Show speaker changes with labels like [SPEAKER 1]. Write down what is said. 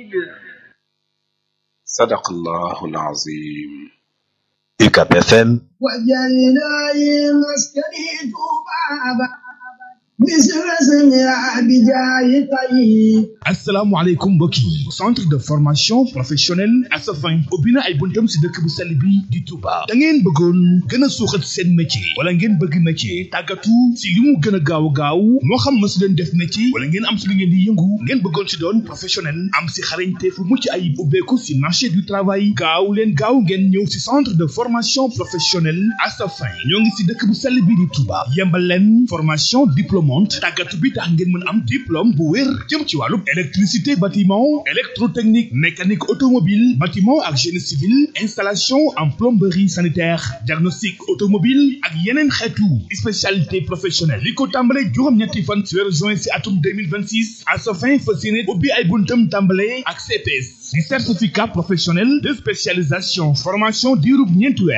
[SPEAKER 1] صدق الله العظيم
[SPEAKER 2] UCAB FM
[SPEAKER 3] وجعلنا مسكني بابا مثل اسمها بجاي طيب
[SPEAKER 4] asalaamaaleykum mbokk yi centre de formation professionnelle Asafin ubbi na ay buntam si dëkk bu sell bi di Touba da ngeen bëggoon gën a suuxat seen métier wala ngeen bëgg métier tàggatu si li mu gën a gaaw gaaw moo xam mësu leen def métier wala ngeen am si li ngeen di yëngu ngeen bëggoon si doon professionnel am si xarañte fu mucc ayib ubbeeku si marché du travail gaaw leen gaaw ngeen ñëw si centre de formation professionnelle Asafin ñoo ngi si dëkk bu sell bi di Touba yembal leen formation diplômante tàggatu bi tax ngeen mën am diplôme bu wér jëm ci wàllu électricité bâtiment électrotechnique mécanique automobile bâtiment ak génie civil installation en plomberie sanitaire diagnostic automobile ak yeneen xeetu spécialité professionnelle li ko tàmbale juróom-ñetti fan ci weeru juin si atum 2026 à sa fin fas yéene ubbi ay buntam tàmbale ak CPS di certificat professionnel de spécialisation formation diirub ñeenti weer